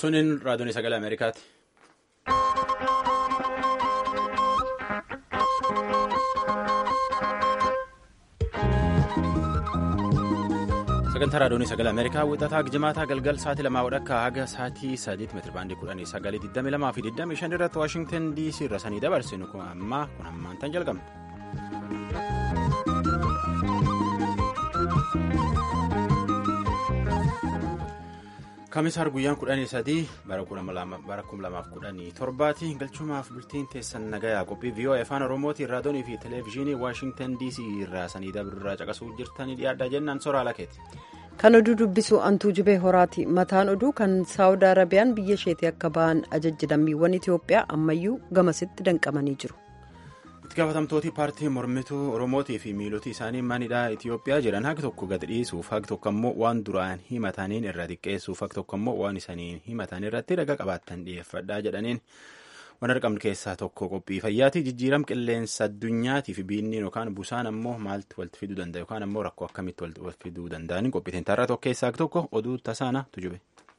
Tuniin raadiyoon sagalee Ameerikaati. sagantaa raadiyoon sagalee ameerikaa wixataa jimaataa galgal sa'aatii lamaa wadhakkaa haga sa'aatii sadiitti meetiri baandii kudhanii sagalii digdami lamaa fi digdami shan irratti waashingtan diisii irra sanii dabarsinu kun ammaa kun ammaan tan jalqabne. kamisaar guyyaan kudhanii sadii bara kuma lamaaf kudhanii torbaati galchumaaf bultiin teessan nagayaa qophii vii'oo afaan oromootiin raadiyoonii fi televezyiinii waashingtan diisii irraa sanii dabirraa caqasuu jirtanii dhiyaadhaa jennaan soraa lakeeti. kan oduu dubbisu antuu jibee horaati mataan oduu kan saawud arabiyaan biyya isheetii akka ba'an ajajji lammiiwwan itiyoophiyaa ammayyuu gamasitti danqamanii jiru. itti gaafatamtooti paartii mormituu oromootii fi miiloti isaanii manidhaa itiyoophiyaa jedhan haqi tokko gad dhiisuuf haqi tokko ammoo waan duraan himataniin irra xiqqeessuuf haqi tokko ammoo waan isaniin himatan irratti raga qabaattan dhiyeeffadhaa jedhaniin waan argamnu keessaa tokko qophii fayyaati jijjiiram qilleensa addunyaatiif biinniin yookaan busaan ammoo maaltu walitti fiduu danda'a yookaan ammoo rakkoo akkamitti walitti fiduu danda'anii qophiitiin tarraa tokko keessaa tokko oduu tasaana tujube.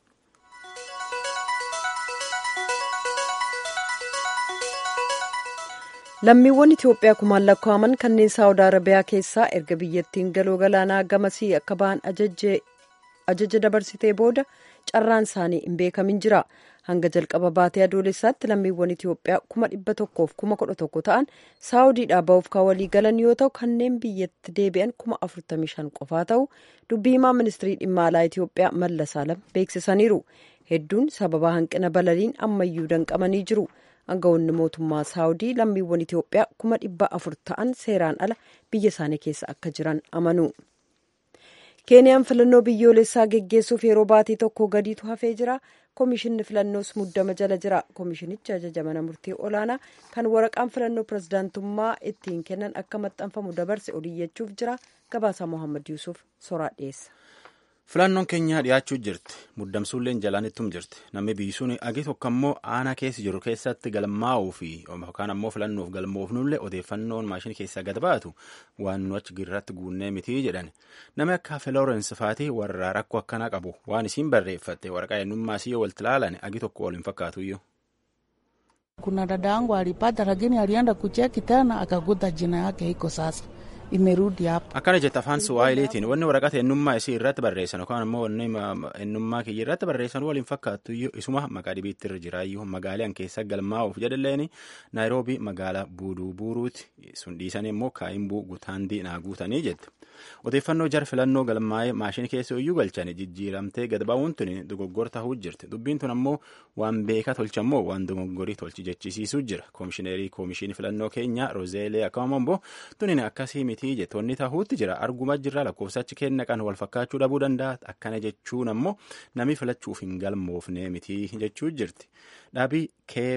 lammiiwwan itiyoophiyaa kumaan lakkaa'aman kanneen saawud arabiyaa keessaa erga biyyattiin galoo galaanaa gamasii akka ba'an ajaja dabarsitee booda carraan isaanii hin beekamin jira hanga jalqaba baatee adoolessaatti lammiiwwan itiyoophiyaa kuma dhibba tokkoof kuma kudha tokko ta'an saawudiidhaa ba'uuf kan walii galan yoo ta'u kanneen biyyatti deebi'an kuma afurtamii shan qofaa ta'u dubbii himaa ministirii dhimma alaa itiyoophiyaa mallas alam beeksisaniiru hedduun sababa hanqina balaliin ammayyuu danqamanii jiru. Aangawoonni mootummaa saawudii lammiiwwan Itiyoophiyaa kuma dhibba afur ta'an seeraan ala biyya isaanii keessa akka jiran amanu. Keeniyaan filannoo biyyoolessaa geggeessuuf yeroo baatii tokko gadiitu hafee jira. Komishinni filannoos muddama jala jira. Komishinichi ajaja mana murtii olaanaa kan waraqaan filannoo pirezidaantummaa ittiin kennan akka maxxanfamu dabarse oliyyachuuf jira. Gabaasaa Mohaammed Yuusuf soraa dhiyeessa. filannoon keenyaa dhiyaachuu jirti muddamsuulleen jalaanittum jirti namni biyyisuun agi tokko ammoo aanaa keessa jiru keessatti galmaa'uu fi yookaan ammoo filannoof galmoofnullee odeeffannoon maashinii keessaa gad baatu waan nu achi irratti guunnee mitii jedhan namni akka filoorensi faatii warra rakkoo akkanaa qabu waan isiin barreeffatte waraqaa eenyummaa isii yoo walitti ilaalan agi tokko wal hin fakkaatuyyuu. kuna dada yangu alipata lakini alienda kucheki tena akakuta jina yake iko sasa imerudi hapo. Akkana jette afaan Suwaahiliitiin wanni waraqata eenyummaa isii irratti barreessan yookaan ammoo wanni eenyummaa kiyya irratti barreessan waliin fakkaattu isuma maqaa dhibiitti irra jiraayyuu magaalaan keessa galmaa'uuf jedhalleen Naayiroobii magaalaa buuduu buuruuti sun dhiisanii immoo kaa'imbuu gutaandii naa guutanii jette. Odeeffannoo jar filannoo galmaa'ee maashinii keessa iyyuu galchanii jijjiiramtee gad ba'uun tuni dogoggora ta'uu jirti. Dubbiin tun ammoo waan beekaa tolchammoo waan dogoggorii tolchi jechisiisuu jira. Koomishineerii koomishinii filannoo keenya Rozeelee akkama ammoo tuni akkasii miti jettoonni ta'uutti jira. Argumaa jirra lakkoofsachi kenna kan wal fakkaachuu dhabuu danda'a. Akkana jechuun ammoo namni filachuuf hin galmoofne miti jechuu jirti. Dhaabii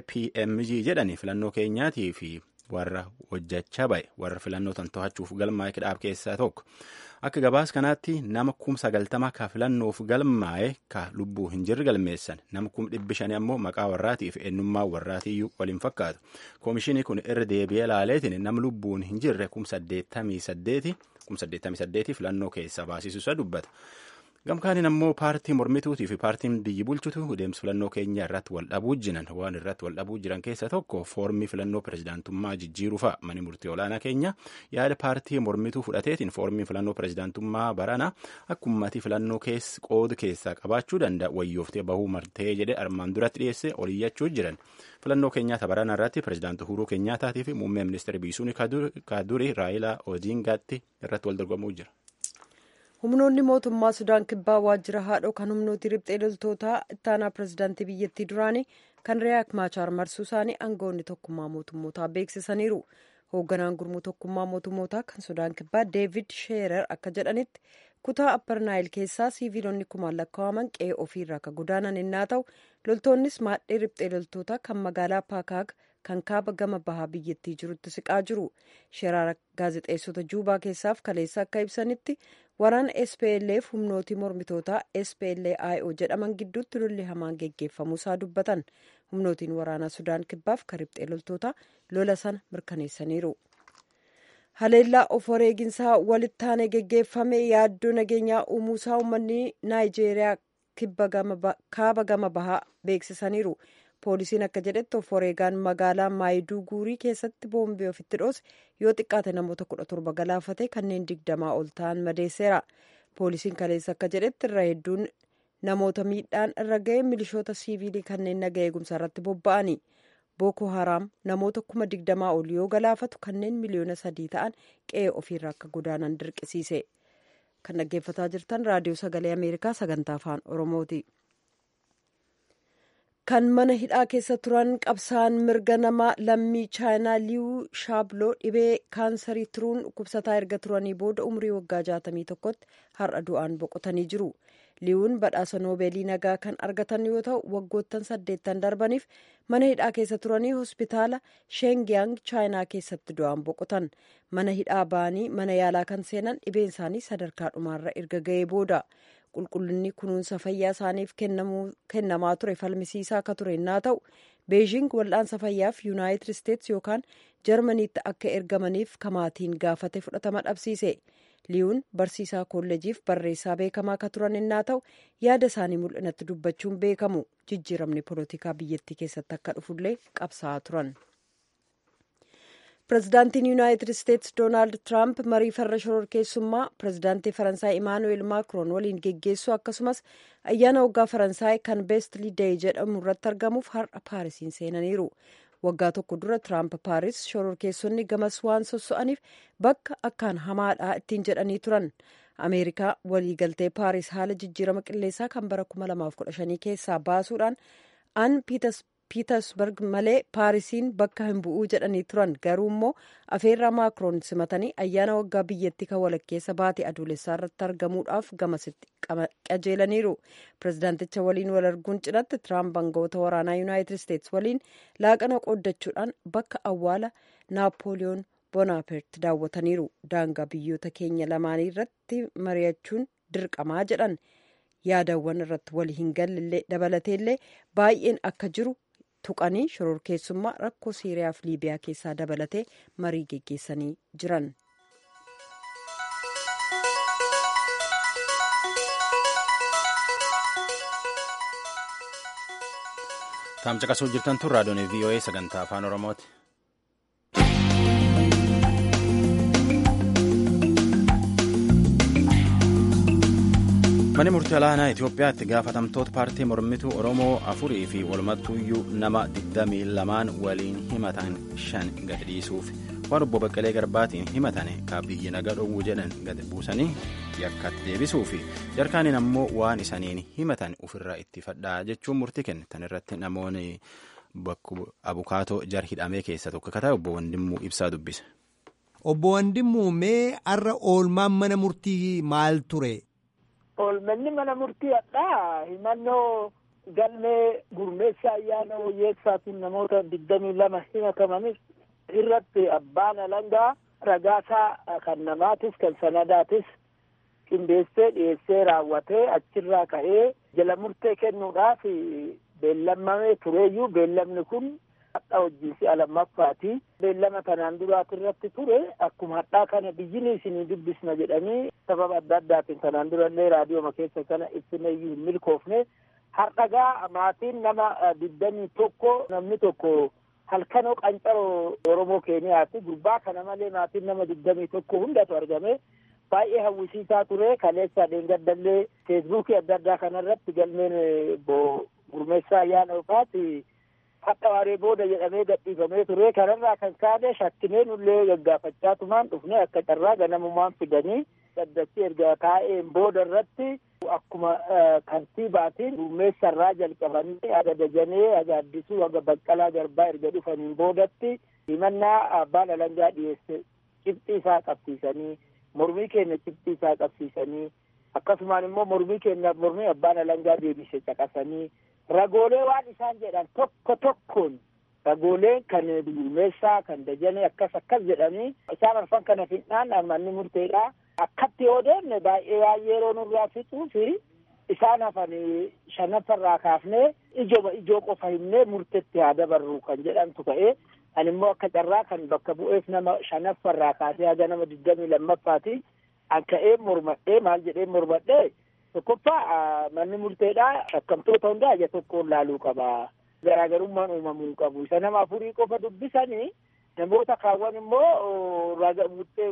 KPMG jedhani filannoo keenyaatii fi warra hojjechaa ba'e warra filannoo tan to'achuuf galmaa'e dhaab keessaa tokko akka gabaas kanaatti nama kum sagaltama ka filannoof galmaa'e ka lubbuu hin jirre galmeessan nama kum dhibbi shanii ammoo maqaa warraatii fi eenyummaa warraatiiyyuu waliin fakkaatu koomishinii kun irra deebi'ee laaleetiin nama lubbuun hin jirre kum saddeettamii saddeeti kum saddeettamii saddeeti filannoo keessaa baasisuusa dubbata. gamkaaniin ammoo paartii mormituutii fi paartiin biyyi bulchutu deemsa filannoo keenya irratti wal dhabuu jiran waan irratti wal dhabuu jiran keessa tokko foormii filannoo pirezidaantummaa jijjiiruu fa'a mani murtii olaanaa keenya yaada paartii mormituu fudhateetiin foormii filannoo pirezidaantummaa barana akka uummatii filannoo qoodu keessaa qabaachuu danda'a wayyooftee bahuu martee jedhe armaan duratti dhiyeesse oliyyachuu jiran filannoo keenyaata barana irratti pirezidaanti Uhuruu Keenyaataatii fi muummee ministeera biisuun kaaduri raayilaa oodiingaatti irratti wal dorgomuu jira. humnoonni mootummaa sudaan kibbaa waajjira haadhoo kan humnooti riphxee loltootaa ittaanaa pirezidaantii biyyattii duraanii kan riyaak maachaar marsuu isaanii aangawoonni tokkummaa mootummootaa beeksisaniiru hoogganaan gurmuu tokkummaa mootummootaa kan sudaan kibbaa deevid sheerer akka jedhanitti kutaa apparnaayil keessaa siiviilonni kumaan lakkaa'aman qe'ee ofiirraa akka godaanan innaa ta'u loltoonnis maadhee riphxee loltootaa kan magaalaa paakaag kan kaaba gama bahaa biyyattii jirutti siqaa jiru sheraara gaazexeessota juubaa keessaaf kaleessa akka ibsanitti waraana SPLF humnootii mormitootaa SPLIO jedhaman gidduutti lolli hamaan geggeeffamuusaa dubbatan humnootiin waraanaa sudaan kibbaaf kan riphxee loltoota lola sana mirkaneessaniiru. haleellaa of wareeginsaa walittaanee geggeeffame yaaddoo nageenyaa uumuusaa uummanni naayijeeriyaa kaaba gama bahaa beeksisaniiru poolisiin akka jedhetti of wareegaan magaalaa maayiduu guurii keessatti boombii ofitti dhoose yoo xiqqaate namoota kudha torba galaafate kanneen digdamaa ol ta'an madeesseera poolisiin kaleessa akka jedhetti irra hedduun namoota miidhaan irra ga'e milishoota siivilii kanneen naga eegumsaa irratti bobba'ani booko haraam namoota kuma digdamaa ol yoo galaafatu kanneen miliyoona sadii ta'an qe'ee ofiirra akka godaanan dirqisiise kan dhaggeeffataa jirtan raadiyoo sagalee ameerikaa sagantaa afaan oromooti. kan mana hidhaa keessa turan qabsaan mirga namaa lammii chaayinaa liiwuu shaabloo dhibee kaansarii turuun dhukkubsataa erga turanii booda umrii waggaa jaatamii tokkotti har'a du'aan boqotanii jiru liiwuun badhaasa noobeelii nagaa kan argatan yoo ta'u waggoottan saddeettan darbaniif mana hidhaa keessa turanii hospitaala sheengiyang chaayinaa keessatti du'aan boqotan mana hidhaa ba'anii mana yaalaa kan seenan dhibeen isaanii sadarkaa dhumaarra erga ga'ee booda qulqullinni kunuunsa fayyaa isaaniif kennamaa ture falmisiisaa akka ture innaa ta'u beejing wal'aansa fayyaaf yuunaayitid isteets yookaan jarmaniitti akka ergamaniif kamaatiin gaafate fudhatama dhabsiise liiwun barsiisaa kolleejiif barreessaa beekamaa akka turan innaa ta'u yaada isaanii mul'inatti dubbachuun beekamu jijjiiramni poolitikaa biyyattii keessatti akka dhufullee qabsaa'aa turan. pirezidaantiin yuunaayitid isteets doonaald tiraamp marii farra shororkeessummaa pirezidaantii faransaay imaanuweel maakroon waliin geggeessuu akkasumas ayyaana waggaa faransaay kan beestli deey jedhamu irratti argamuuf har'a paarisiin seenaniiru waggaa tokko dura tiraamp paaris shororkeessonni gamas waan sosso'aniif bakka akkaan hamaadha ittiin jedhanii turan ameerikaa waliigaltee paaris haala jijjiirama qilleensaa kan bara 2015 keessaa baasuudhaan an piitersberg malee paarisiin bakka hin bu'uu jedhanii turan garuu immoo afeerraa maakroon simatanii ayyaana waggaa biyyattii kan walakkeessa baate adoolessaa irratti argamuudhaaf gamasitti qajeelaniiru pirezidaanticha waliin wal arguun cinatti tiraamp aangawoota waraanaa yuunaayitid isteets waliin laaqana qooddachuudhaan bakka awwaala naapooliyoon boonaaparti daawwataniiru daangaa biyyoota keenya lamaanii irratti mari'achuun dirqamaa jedhan yaadawwan irratti wal hin galle dabalateellee baay'een akka jiru tuqanii shororkeessummaa rakkoo siiriyaa fi liibiyaa keessaa dabalatee marii geggeessanii jiran. Taamcaqasuu jirtan tun raadiyoon VOA sagantaa afaan Oromooti. Manni murtii olaanaa Itoophiyaatti gaafatamtoota paartii mormituu Oromoo afurii fi walumattuuyyuu nama 22 waliin himatan shan gad dhiisuuf waan obbo Baqqalee Garbaatiin himatan ka biyyi naga dhowwu jedhan gad buusanii yakkatti deebisuu fi jarkaaniin ammoo waan isaniin himatan ofirraa itti fadhaa jechuun murtii kenne tan irratti namoonni abukaatoo jar hidhamee keessa tokko akka ta'e obbo Wandimmuu ibsaa dubbise. Obbo Wandimmuu mee har'a oolmaan mana murtii maal ture? Oolmanni mana murtii hadhaa himannoo galmee gurmeessa ayyaana wayyeessaatiin namoota digdamii lama himatamanis irratti abbaan alangaa ragaasaa kan namaatis kan sanadaatis qindeessee dhiyeessee raawwatee achirraa ka'ee jala murtee kennuudhaaf beellamamee tureeyyuu beellamni kun hadhaa hojii alammaffaati beellama kanaan duraati irratti ture akkuma hadhaa kana biyyini isinii dubbisna jedhanii sababa adda addaatiin kanaan durallee raadiyooma keessa kana ibsineeyyuu hin milkoofne hardhagaa maatiin nama digdamii tokko namni tokko halkanoo qancaroo oromoo keeniyaati gurbaa kana malee maatiin nama digdamii tokko hundatu argame baay'ee hawwisiisaa ture kaleessa dheengaddallee feesbuukii adda addaa kanarratti galmeen bo gurmeessaa ayyaana ofaati hadha waaree booda jedhamee gadhiifamee ture kanarraa kan kaane shakkinee nullee gaggaafachaa tumaan dhufne akka carraa ganamumaan fidanii daddachi erga taa'een booda irratti akkuma kantiibaatiin gurmeessarraa jalqabanii aga dajanee aga addisuu aga baqqalaa garbaa erga dhufaniin boodatti himannaa abbaan alangaa dhiyeesse cibxii isaa qabsiisanii mormii keenya cibxii isaa qabsiisanii akkasumaan immoo mormii keenya mormii abbaan alangaa deebise caqasanii ragoolee waan isaan jedhan tokko tokkoon ragoolee kan gurmeessaa kan dajanee akkas akkas jedhanii isaan arfan kana fixnaan manni murteedha akkatti yoo deemne baay'ee baay'ee yeroo nurraa fixuu fi isaan hafan shanaffarraa kaafnee ijoma ijoo qofa himnee murtetti haa dabarru kan jedhamtu ta'ee ani immoo akka carraa kan bakka bu'eef nama shanaffarraa kaasee haga nama digdamii lammaffaati an ka'ee mormadhee maal jedhee mormadhee tokkoffaa manni murteedhaa shakkamtoota hundaa ija tokkoon laaluu qaba garaagarummaan uumamuu qabu isa nama afurii qofa dubbisanii namoota kaawwan immoo murtee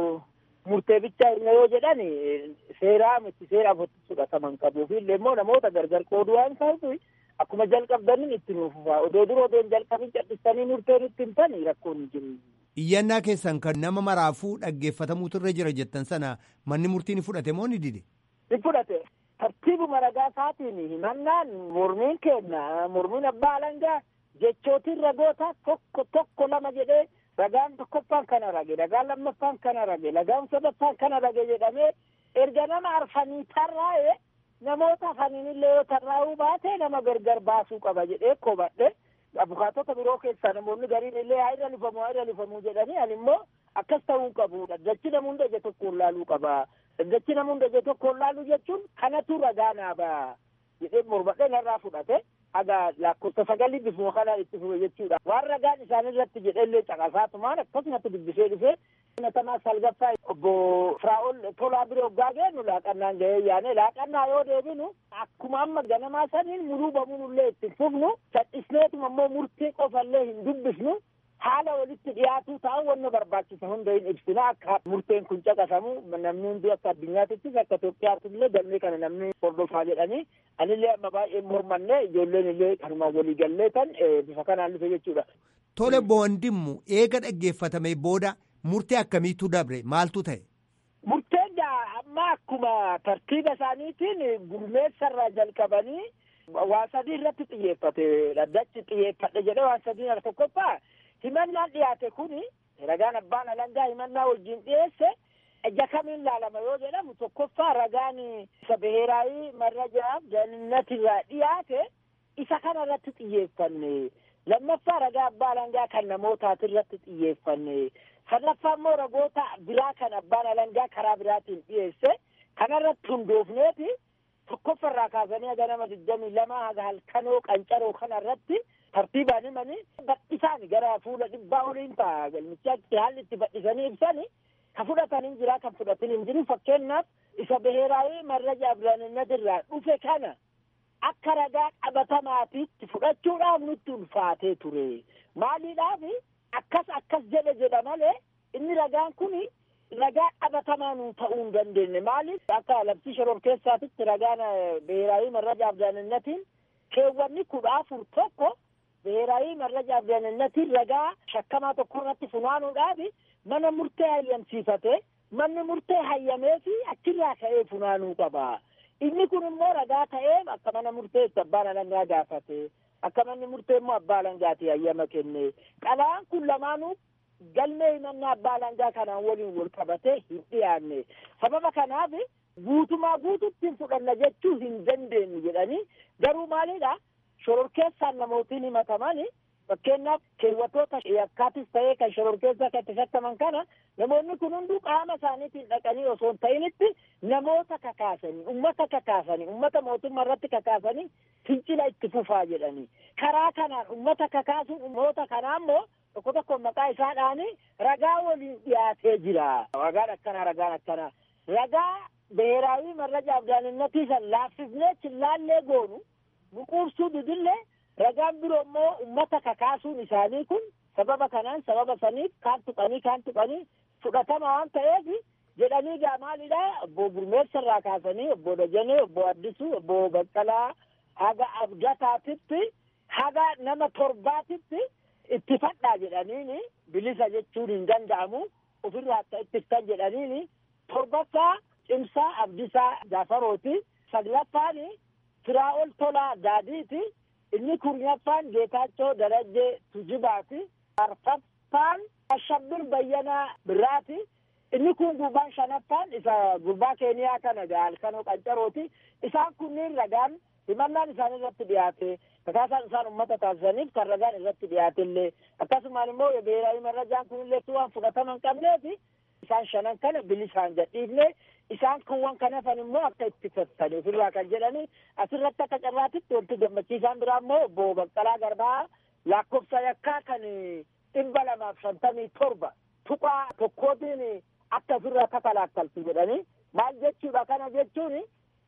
murtee bichaa hin yoo jedhan seeraa miti seeraaf fudhataman qabu illee immoo namoota gargar qooduu waan ta'uuf akkuma jalqabdaniin itti nuufufaa odoo dura odoo hin jalqabin cadhistanii murteen itti himtanii rakkoon hin jiru. Iyyannaa keessan kan nama maraafuu dhaggeeffatamuutu irra jira jettan sana manni murtii ni fudhate moo ni dide? Ni fudhate. Tartiibuma ragaa isaatiin himannaan mormiin kenna mormiin abbaa alangaa jechootiin ragoota tokko tokko lama jedhee ragaan tokkoffaan kana rage ragaan lammaffaan kana rage ragaan sadaffaan kana rage jedhamee erga nama arfanii tarraa'e namoota afaniinillee yoo tarraa'uu baate nama gargar baasuu qaba jedhee kobadhe abukaatota biroo keessaa namoonni gariin illee haa irra lifamu haa irra lifamu jedhanii ani immoo akkas ta'uu qabu dachi nama hunda ija tokkoon laaluu qaba dachi nama hunda ija tokkoon laaluu jechuun kanatu ragaa naa ba'a jedhee mormadhee narraa fudhate haga lakkoofsa sagalii bifuma kanaan itti fufe jechuudha waan ragaan isaan irratti jedhellee caqasaatumaan akkasumatti dubbisee dhufee natamaa salgaffaa obbo Firaa'ol tolaa bira hoggaa geennu laaqannaan gahee yaane laaqannaa yoo deebinu akkuma amma ganamaa saniin muluu bamuunullee itti fufnu sadhisneetuma immoo murtii qofallee hin dubbisnu haala walitti dhiyaatuu ta'an wanna barbaachisa hunda hin ibsina akka murteen kun caqasamu namni hundi akka addunyaatittis akka Itoophiyaatti illee galmee kana namni hordofaa jedhanii anillee amma baay'ee mormanne ijoolleen illee kanuma walii gallee tan bifa kanaan dhufe jechuudha. Tole boondimmu eega dhaggeeffatame booda murtee akkamiitu dabre maaltu ta'e? Murteen amma akkuma tartiiba isaaniitiin gurmeessarraa jalqabanii waan sadii irratti xiyyeeffate dhaddachi xiyyeeffadhe jedhee waan sadii irra tokkoffaa himannaan dhiyaate kuni ragaan abbaan alangaa himannaa wajjin dhiyeesse ija kamiin laalama yoo jedhamu tokkoffaa ragaan isa biheeraayii marrajaaf jannatirraa dhiyaate isa kana irratti xiyyeeffanne lammaffaa ragaa abbaa alangaa kan namootaati irratti xiyyeeffanne sadaffaa immoo ragoota biraa kan abbaan alangaa karaa biraatiin dhiyeesse kanarratti hundoofneeti tokkoffarraa kaasanii haga nama digdamii lama haga halkanoo qancaroo kanarratti tartiibaan himanii badhisaan gara fuula dhibbaa oliin ta'a galmichaatti haalli itti badhisanii ibsanii ka fudhatan hin jira kan fudhatin hin jiru fakkeenyaaf isa biheeraayii marraja abdulaninnatirraa dhufe kana akka ragaa qabatamaatiitti fudhachuudhaaf nutti ulfaatee ture maaliidhaaf akkas akkas jedhe jedha malee inni ragaan kun ragaa qabatamaa nuu ta'uu hin dandeenye maaliif akka labsii shororkeessaatitti ragaan biheeraayii marraja abdulaninnatiin keewwanni kudha afur tokko biheeraayii marraja abdulaninnatiin ragaa shakkamaa tokko irratti funaanuudhaaf mana murtee hayyamsiifate manni murtee hayyamee fi achirraa ka'ee funaanuu qaba. Inni kun immoo ragaa ta'ee akka mana murteetti abbaan alangaa gaafate. Akka manni murtee immoo abbaa alangaati hayyama kenne. Qalaan kun lamaanuu galmee himannaa abbaa alangaa kanaan waliin wal qabatee hin dhiyaanne. Sababa kanaaf guutumaa guututti hin fudhanna jechuu hin dandeenyu jedhanii garuu maalidha shororkeessaan namootiin himatamani fakkeenyaaf keewwatoota yakkaatis ta'ee kan shororkeessaa kan itti shakkaman kana namoonni kun hunduu qaama isaaniitiin dhaqanii osoo hin ta'initti namoota kakaasanii ummata kakaasanii ummata mootummaa irratti kakaasanii fincila itti fufaa jedhanii karaa kanaan ummata kakaasuun namoota kanaa immoo tokko tokko maqaa isaadhaani ragaa waliin dhiyaatee jira ragaan akkanaa ragaan akkanaa ragaa biheeraawii marraja abdaaninnatii san laaffifnee chillaallee goonu buquubsuu didillee ragaan biroo immoo ummata kakaasuun isaanii kun sababa kanaan sababa saniif kaan tuqanii kaan tuqanii fudhatama waan ta'eef jedhanii gaa maalidha obbo Gurmeessa irraa kaasanii obbo Dajanee obbo Addisuu obbo Baqqalaa haga abdataatitti haga nama torbaatitti itti fadhaa jedhaniini bilisa jechuun hin danda'amu ofirraa akka ittiftan jedhaniini torbaffaa cimsaa abdisaa jaafarooti saglaffaan firaa'ol tolaa daadiiti inni kurnaffaan geetaachoo darajjee tujibaati arfaffaan ashabbir bayyanaa biraati inni kun gurbaan shanaffaan isa gurbaa keeniyaa kana halkanoo qancarooti isaan kunniin ragaan himannaan isaan irratti dhiyaate kakaasaan isaan ummata taasisaniif kan ragaan irratti dhiyaate illee akkasumaan immoo biheeraawii marrajaan kunillee waan fudhatama hin qabneefi isaan shanan kana bilisaan gadhiifne isaan kuuwwan kan hafan immoo akka itti fattani ofirraa kan jedhani asirratti akka carraatitti wanti gammachiisaan biraa immoo obbo Baqqalaa Garbaa lakkoofsa yakkaa kan dhibba lamaaf shantamii torba tuqaa tokkootiin akka ofirraa kakalakkaltu jedhani maal jechuudha kana jechuun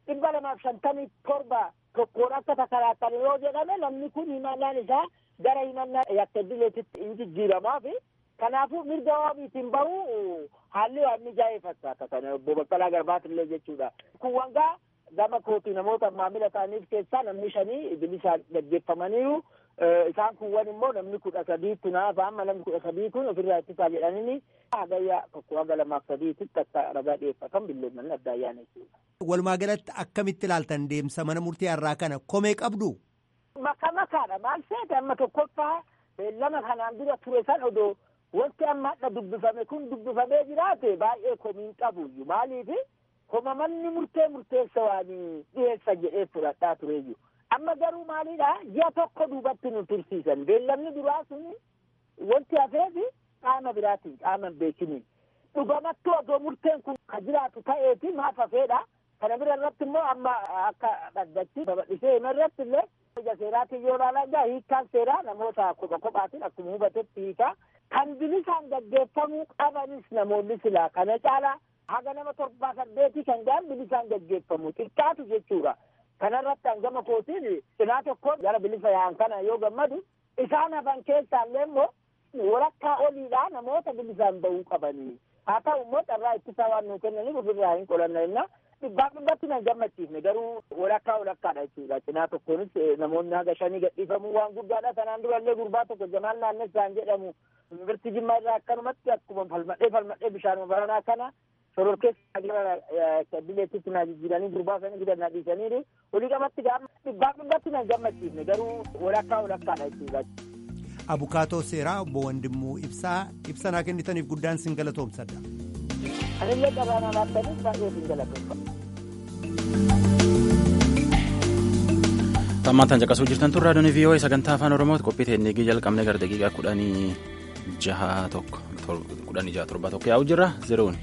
dhibba lamaaf shantamii torba tokkoon akka takaraattan yoo jedhame namni kun himannaan isaa gara himannaa yakka dileetitti hin jijjiiramaafi kanaafuu mirga waabiitiin bahu haalli waan mijaa'ee fakkaata kana obbo Baqqalaa Garbaatillee jechuudha. Kun wangaa gama kootii namoota maamila ta'aniif keessaa namni shanii bilisaan gaggeeffamaniiru isaan kuwwan immoo namni kudha sadiitti naaf amma namni kudha sadii kun ofirraa ittisaa jedhanii hagayyaa tokko haga lamaaf sadiititti akka ragaa dhiyeeffatan billeemmanni adda ayyaana jechuudha. Walumaa galatti akkamitti ilaaltan deemsa mana murtii har'aa kana komee qabdu? Maka makaadha maal seete amma tokkoffaa beellama kanaan dura ture san odoo wanti amma hadha dubbifame kun dubbifamee jiraate baay'ee komiin qabuyyuu maaliifi koma manni murtee murteessa waan dhiyeessa jedhee fudhadhaa tureeyyu amma garuu maalidha ji'a tokko duubatti nu tursiisan beellamni duraa sun wanti hafeefi qaama biraatiin qaama hin beekiniin dhugamattuu odoo murteen kun ka jiraatu ta'eeti maaf hafeedha kana bira irratti immoo amma akka dhaggatti babal'isee hima irratti illee ija seeraatiin yoo ilaalan hiikkaan seeraa namoota kopha kophaatiin akkuma hubatetti hiikaa kan bilisaan gaggeeffamuu qabanis namoonni silaa kana caalaa haga nama torbaa saddeetii kan ga'an bilisaan gaggeeffamu xiqqaatu jechuudha. Kanarratti hangama kootiin cinaa tokkoon gara bilisa yaa'an kana yoo gammadu isaan hafan keessaallee immoo walakkaa oliidhaa namoota bilisaan bahuu qabanii. Haa ta'u immoo carraa ittisaa waan nuu kennaniif ofirraa hin qolanna jenna. Dhibbaa dhibbatti nan gammachiifne garuu walakkaa walakkaadha jechuudha. Cinaa tokkoonis namoonni haga shanii gadhiifamuu waan guddaadha. Sanaan durallee gurbaa tokko Jamaal Naannessaan jedhamu Yuunivarsiitii Jimmaa irraa akkanumatti akkuma falmadhee falmadhee bishaanuma baranaa kana soror keessa gara dileettitti na jijjiiranii gurbaa sanii fidannaa dhiisaniiru. Olii qabatti gaafa dhibbaa dhibbatti nan gammachiifne garuu walakkaa walakkaadha jechuudha. Abukaatoo seeraa obbo Wandimmuu Ibsaa ibsa naa kennitaniif guddaan sin galatoomsadha. Anillee qabaanaa laattaniif baay'ee sin galatoomfadha. Tammaan tan caqasuu jirtan tun raadiyoon VOA sagantaa afaan Oromooti qophii teennigii jalqabnee gara daqiiqaa kudhanii jaha tokko kudhanii jaha torba tokko yaa'u jirra zeroon.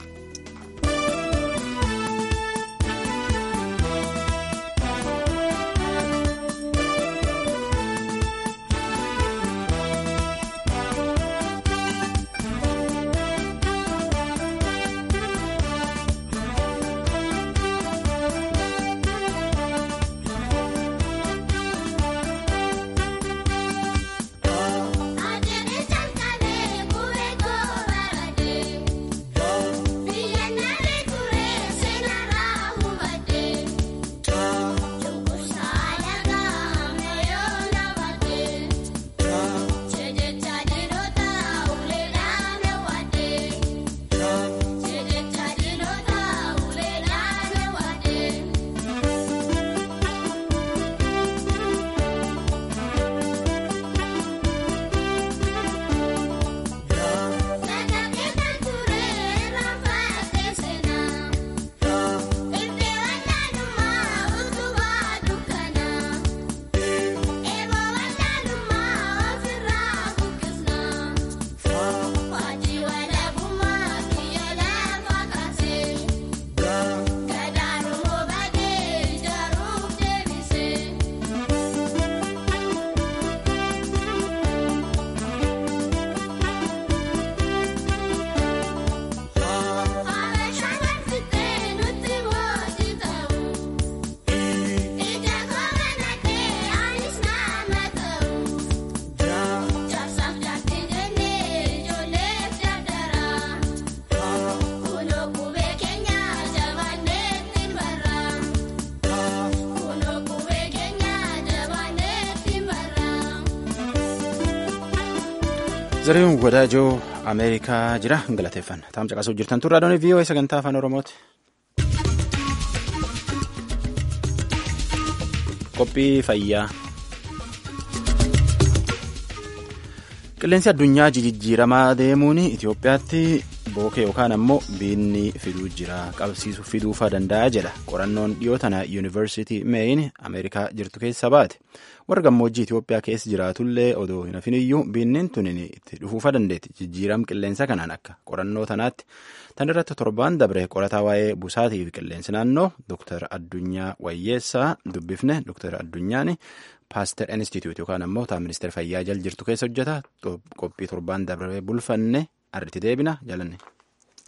Zariin wadaajoo Ameerikaa jira galateeffanna. Taam caqasuu jirtan tun raadiyoon VOA sagantaa afaan Oromooti. Qophii fayyaa. Qilleensi addunyaa jijjiiramaa deemuun Itoophiyaatti bookee yookaan ammoo biinni fiduu jira qabsiisu fiduufaa danda'a jedha qorannoon dhiyoo tana yuunivarsiitii meeyin ameerikaa jirtu keessa baate warra gammoojjii Itoophiyaa keessa jiraatullee odoo hin hafiniyyuu biinniin tunin itti dhufuufaa dandeetti jijjiiram qilleensa kanaan akka qorannoo tanaatti tan irratti torbaan dabre qorataa waa'ee busaatii fi qilleensi naannoo Dr. Addunyaa Wayyeessaa dubbifne Dr. Addunyaan paaster institute yookaan ammoo taa ministeera fayyaa jal jirtu keessa hojjeta qophii torbaan dabre bulfanne arritti deebina jalanne.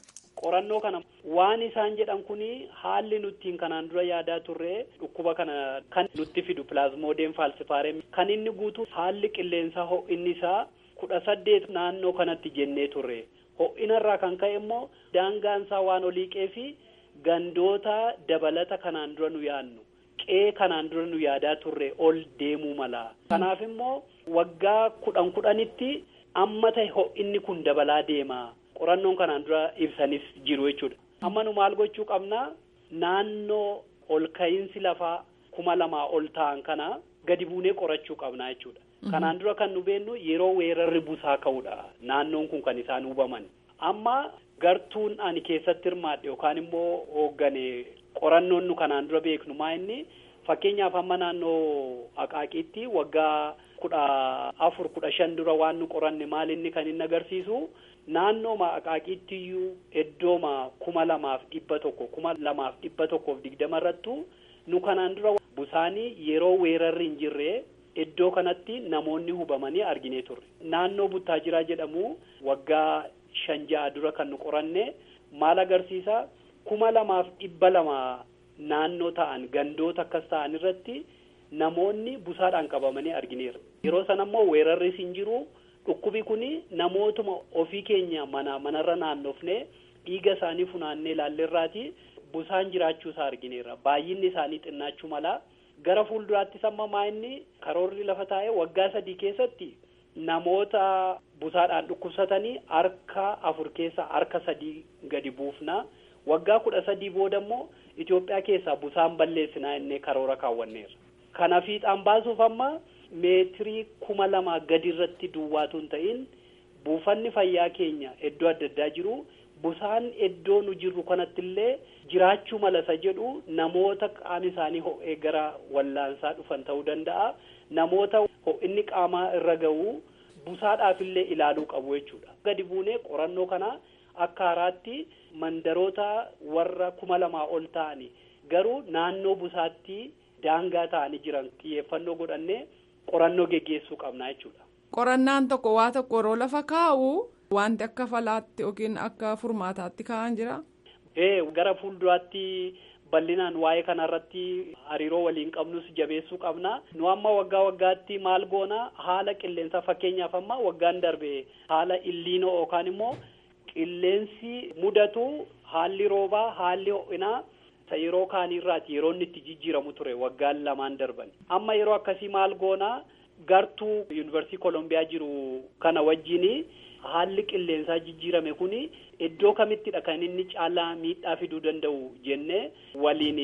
qorannoo kana waan isaan jedhan kuni haalli nuttiin kanaan dura yaadaa turre dhukkuba kana kan nutti fidu pilaazmoodeen faalsifaarem kan inni guutu haalli qilleensaa ho'inni isaa kudha saddeet naannoo kanatti jennee turre ho'inarraa kan ka'e immoo daangaansaa waan oliiqee fi gandoota dabalata kanaan dura nu yaadnu qe'ee kanaan dura nu yaadaa turre ol deemuu mala kanaaf immoo waggaa kudhan kudhanitti amma ta'e ho'inni kun dabalaa deema qorannoon kanaan dura ibsanis jiru jechuudha amma nu maal gochuu qabna naannoo ol ka'iinsi lafaa kuma lamaa ol ta'an kana gadi buunee qorachuu qabna jechuudha kanaan dura kan nu beennu yeroo weerarri busaa ka'uudha naannoon kun kan isaan hubaman amma gartuun ani keessatti hirmaadhe yookaan immoo hooggane qorannoon nu kanaan dura beeknu maa inni fakkeenyaaf amma naannoo aqaaqiitti waggaa kudha afur kudha shan dura waan nu qoranne maal inni kan inni agarsiisu naannooma aqaaqiitti iyyuu iddooma kuma lamaaf dhibba tokko kuma lamaaf dhibba tokkoof digdama irrattu nu kanaan dura busaanii yeroo weerarri hin jirre iddoo kanatti namoonni hubamanii arginee turre naannoo buttaajiraa jedhamu waggaa shan ja'a dura kan nu qoranne maal agarsiisa kuma lamaaf dhibba lama naannoo ta'an gandoota akkas ta'an irratti namoonni busaadhaan qabamanii argineera yeroo sana immoo weerarris hin jiru dhukkubi kuni namootuma ofii keenya mana manarra naannofne dhiiga isaanii funaannee ilaalleerraati busaan jiraachuu isaa argineera baay'inni isaanii xinnaachuu mala gara fuulduraattis amma maa inni karoorri lafa taa'ee waggaa sadii keessatti namoota busaadhaan dhukkubsatanii harka afur keessa harka sadii gadi buufna waggaa kudha sadii booda immoo Itoophiyaa keessaa busaan balleessinaa innee karoora kaawwanneera. Kana fiixaan baasuuf amma meetirii kuma lamaa gadi irratti duwwaatu hin ta'in buufanni fayyaa keenya iddoo adda addaa jiru busaan iddoo nu jirru kanatti illee jiraachuu malasa jedhu namoota qaamni isaanii ho'ee gara wallaansaa dhufan ta'uu danda'a. Namoota ho'inni qaamaa irra ga'u busaadhaaf illee ilaaluu qabu jechuudha. Gadi buunee qorannoo kana akka haaraatti mandaroota warra kuma lamaa ol ta'ani garuu naannoo busaatti daangaa ta'anii jiran xiyyeeffannoo godhannee qorannoo geggeessuu qabna jechuudha. Qorannaan tokko waa tokko yeroo lafa kaa'u wanti akka falaatti yookiin akka furmaataatti kaa'an jira. Ee gara fuulduraatti bal'inaan waa'ee kanarratti hariiroo waliin qabnus jabeessuu qabna. Nu amma waggaa waggaatti maal goona haala qilleensaa fakkeenyaaf amma waggaan darbe haala illiinoo yookaan immoo qilleensi mudatu haalli roobaa haalli ho'inaa yeroo kaaniirraati yeroo inni itti jijjiiramu ture waggaan lamaan darban amma yeroo akkasii maal goonaa gartuu yuunivarsiitii kolombiyaa jiru kana wajjini haalli qilleensaa jijjiirame kuni iddoo kamittidha kan inni caalaa miidhaa fiduu danda'u jennee waliin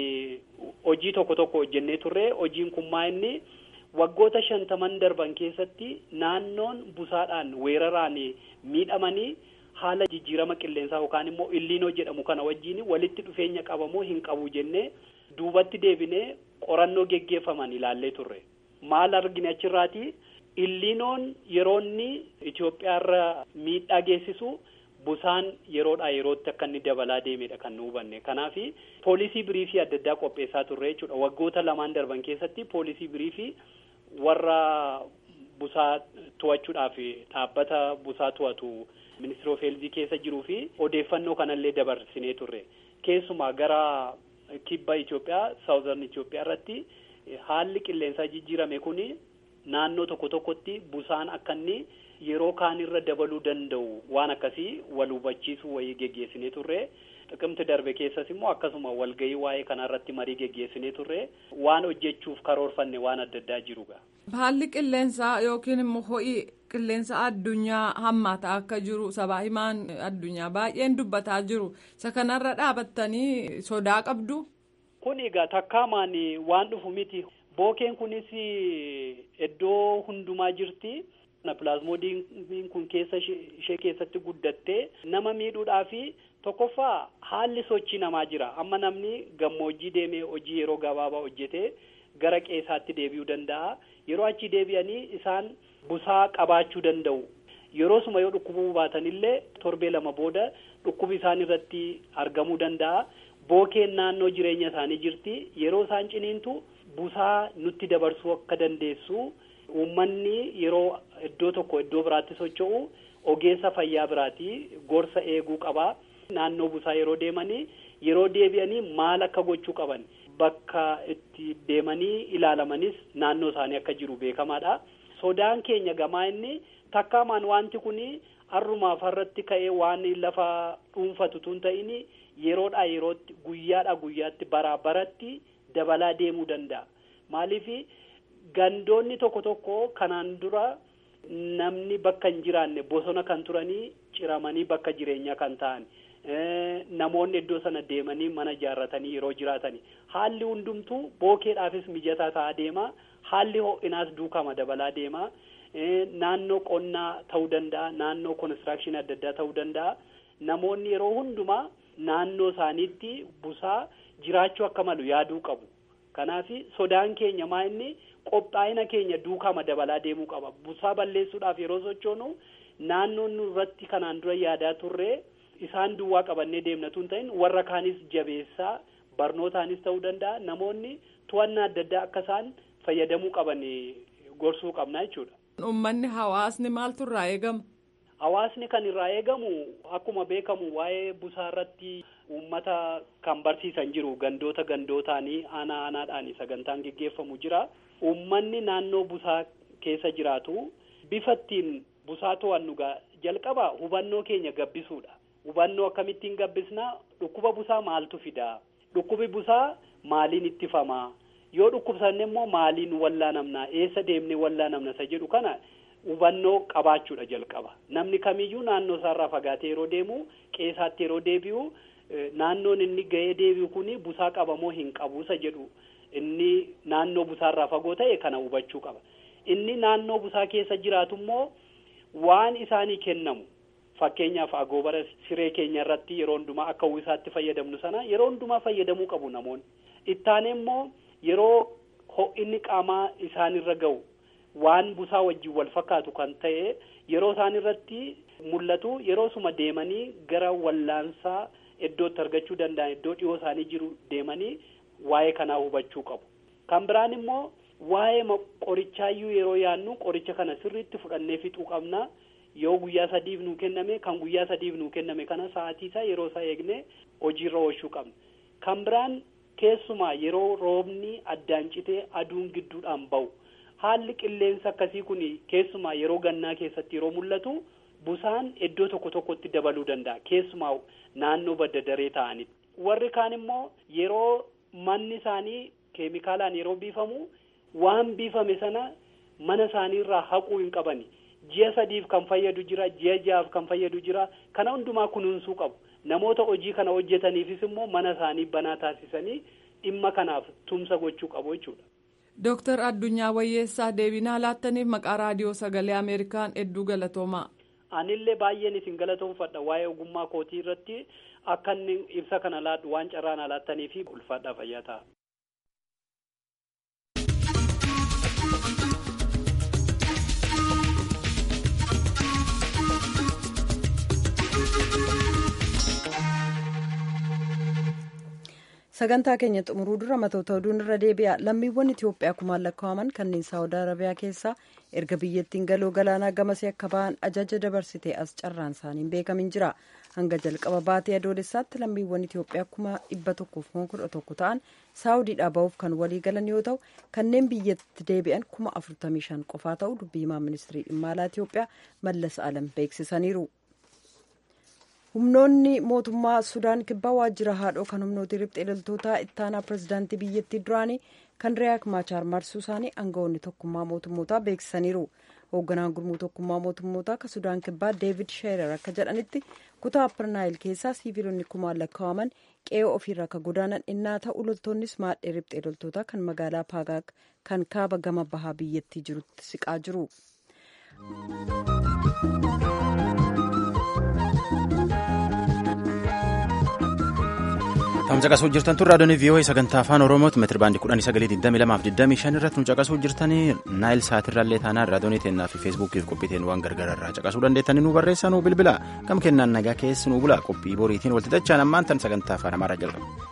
hojii tokko tokko hojjennee turre hojiin kun maa inni waggoota shantaman darban keessatti naannoon busaadhaan weeraraan miidhamanii haala jijjiirama qilleensaa yookaan immoo illiinoo jedhamu kana wajjin walitti dhufeenya qabamoo hin qabu jennee duubatti deebinee qorannoo geggeeffaman ilaallee turre maal argine achirraati illiinoon yeroo inni Itoophiyaarra miidhaa geessisu busaan yeroodhaa yerootti akka inni dabalaa deemedha kan nu hubanne kanaaf poolisii biriifii adda addaa qopheessaa turre jechuudha waggoota lamaan darban keessatti poolisii biriifii warra busaa to'achuudhaaf dhaabbata busaa to'atu ministeera of heelzii keessa jiruu fi odeeffannoo kanallee dabarsinee turre keessumaa gara kibba Itoophiyaa saawuzarn Itoophiyaa irratti haalli qilleensaa jijjiirame kuni naannoo tokko tokkotti busaan akka inni yeroo kaanirra dabaluu danda'u waan akkasii wal hubachiisuu wayii geggeessinee turre xiqimti darbe keessas immoo akkasuma walgahii waa'ee kanarratti marii geggeessinee turre waan hojjechuuf karoorfanne waan adda addaa jiruga. Haalli qilleensaa yookiin immoo ho'i qilleensa addunyaa hammaataa akka jiru sabaa himaan addunyaa baay'een dubbataa jiru isa kanarra dhaabattanii sodaa qabdu. Kun egaa takkaamaan waan dhufu miti bookeen kunis iddoo hundumaa jirti. pilaazmoodiin kun keessa ishee keessatti guddattee nama miidhuudhaa fi tokkoffaa haalli sochii namaa jira amma namni gammoojjii deemee hojii yeroo gabaabaa hojjetee gara qeessaatti deebi'uu danda'a yeroo achi deebi'anii isaan busaa qabaachuu danda'u yeroo suma yoo dhukkubuu baatanillee torbee lama booda dhukkubi isaan irratti argamuu danda'a bookeen naannoo jireenya isaanii jirti yeroo isaan ciniintu busaa nutti dabarsuu akka dandeessu. Uummanni yeroo iddoo tokko iddoo biraatti socho'u ogeessa fayyaa biraati gorsa eeguu qaba. naannoo busaa yeroo deemanii yeroo deebi'anii maal akka gochuu qaban bakka itti deemanii ilaalamanis naannoo isaanii akka jiru beekamaadha. Sodaan keenya gamaa inni takkaamaan wanti kun har'umaaf har'atti ka'ee waan lafa dhuunfatu tun ta'in yeroodhaa yerootti guyyaadhaa guyyaatti baraa baratti dabalaa deemuu danda'a. Maaliif gandoonni tokko tokko kanaan dura namni bakka hin jiraanne bosona kan turanii ciramanii bakka jireenyaa kan ta'an. namoonni iddoo sana deemanii mana ijaarratanii yeroo jiraatani haalli hundumtuu bookeedhaafis mijataa ta'aa deema haalli ho'inaas duukama dabalaa deema naannoo qonnaa ta'uu danda'a naannoo konistirakshinii adda addaa ta'uu danda'a namoonni yeroo hundumaa naannoo isaaniitti busaa jiraachuu akka malu yaaduu qabu kanaaf sodaan keenya maa inni qophaa'ina keenya duukama dabalaa deemuu qaba busaa balleessuudhaaf yeroo sochoonu naannoon irratti kanaan dura yaadaa turre. isaan duwwaa qabannee deemnatu hin ta'in warra kaanis jabeessaa barnootaanis ta'uu danda'a namoonni to'annaa adda addaa akka isaan fayyadamuu qaban gorsuu qabna jechuudha. Uummanni hawaasni maaltu irraa eegama? Hawaasni kan irraa eegamu akkuma beekamu waa'ee busaa irratti uummata kan barsiisan jiru gandoota gandootaanii aanaa aanaadhaan sagantaan geggeeffamu jira. Uummanni naannoo busaa keessa jiraatu bifa ittiin busaa to'annu jalqaba hubannoo keenya gabbisuudha. hubannoo akkamittiin gabbisnaa dhukkuba busaa maaltu fidaa dhukkubi busaa maaliin ittifamaa yoo dhukkubsanne immoo maaliin wallaanamnaa eessa deemnee wallaanamna isa jedhu kana hubannoo qabaachuudha jalqaba namni kamiyyuu naannoo isaarraa fagaatee yeroo deemu qeesaatti yeroo deebi'u naannoon inni ga'ee deebi'u kuni busaa qabamoo hin qabu isa jedhu inni naannoo busaarraa fagoo ta'e kana hubachuu qaba inni naannoo busaa keessa jiraatu immoo waan isaanii kennamu. Fakkeenyaaf agoobara siree keenya irratti yeroo hundumaa akka uwwisaatti fayyadamnu sana yeroo hundumaa fayyadamuu qabu namoonni. Ittaane immoo yeroo ho'inni qaamaa isaanirra ga'u waan busaa wajjin wal fakkaatu kan ta'e yeroo isaan irratti mul'atu yeroo suma deemanii gara wallaansaa iddootti argachuu danda'an iddoo dhiyoo isaanii jiru deemanii waa'ee kanaa hubachuu qabu. Kan biraan immoo waa'ee qorichaayyuu yeroo yaannu qoricha kana sirriitti fudhannee fixuu qabna. yoo guyyaa sadiif nuu kenname kan guyyaa sadiif nuu kenname kana sa'aatii isaa yeroo isaa eegne hojiirra oolchuu qabna kan biraan keessumaa yeroo roobni addaan citee aduun gidduudhaan ba'u haalli qilleensa akkasii kun keessumaa yeroo gannaa keessatti yeroo mul'atu busaan iddoo tokko tokkotti dabaluu danda'a keessumaa naannoo badda daree ta'anitti warri kaan immoo yeroo manni isaanii keemikaalaan yeroo biifamu waan biifame sana mana isaaniirraa haquu hin qabani. ji'a sadiif kan fayyadu jira ji'a ja'aaf kan fayyadu jira kana hundumaa kunuunsuu qabu namoota hojii kana hojjetaniifis immoo mana isaanii banaa taasisanii dhimma kanaaf tumsa gochuu qabu jechuudha. Dooktar Addunyaa Wayyeessaa deebinaa laattaniif maqaa raadiyoo sagalee Ameerikaan hedduu galatoomaa. Anillee baay'een isin galatoomfadha waa'ee ogummaa kootii irratti akka inni ibsa kana laadhu waan carraan alaattaniif ulfaadhaa fayyaa ta'a. sagantaa keenya xumuruu dura matoota oduun irra deebi'a lammiiwwan itiyoophiyaa kumaan lakkaa'aman kanneen saawud arabiyaa keessaa erga biyyattiin galoo galaanaa gamasee akka ba'an ajaja dabarsitee as carraan isaaniin beekamin jira hanga jalqaba baatee adoolessaatti lammiiwwan itiyoophiyaa kuma dhibba tokkoof kuma kudha tokko ta'an saawudiidhaa ba'uuf kan walii galan yoo ta'u kanneen biyyatti deebi'an kuma afurtamii shan qofaa ta'u dubbii himaa ministirii dhimma alaa itiyoophiyaa mallas alam beeksisaniiru. humnoonni mootummaa sudaan kibbaa waajjira haadhoo kan humnooti riphxee loltootaa ittaanaa pirezidaantii biyyattii duraanii kan riyaak maachaar marsuu isaanii aangawoonni tokkummaa mootummootaa beeksisaniiru hoogganaan gurmuu tokkummaa mootummootaa kan sudaan kibbaa deevid sheerer akka jedhanitti kutaa apparnaayil keessaa siiviilonni kumaan lakkaa'aman qe'ee ofiirraa akka godaanan innaa ta'u loltoonnis maadhee riphxee loltootaa kan magaalaa paagaak kan kaaba gama bahaa biyyattii jirutti siqaa jiru. Kan caqasuu jirtan tun raadiyoon VOA sagantaa afaan Oromooti meetira baandii kudhanii sagalii digdamii lamaaf digdamii shan irratti nu caqasuu jirtanii naayil saatirraallee taanaan raadiyoonii teennaa fi feesbuukiif qophiiteen waan gargaararraa caqasuu dandeettanii nu barreessaa nu bilbila gam kennaan nagaa keessi nu bula qophii boriitiin walti dachaan ammaan tan sagantaa afaan amaaraa jalqaba.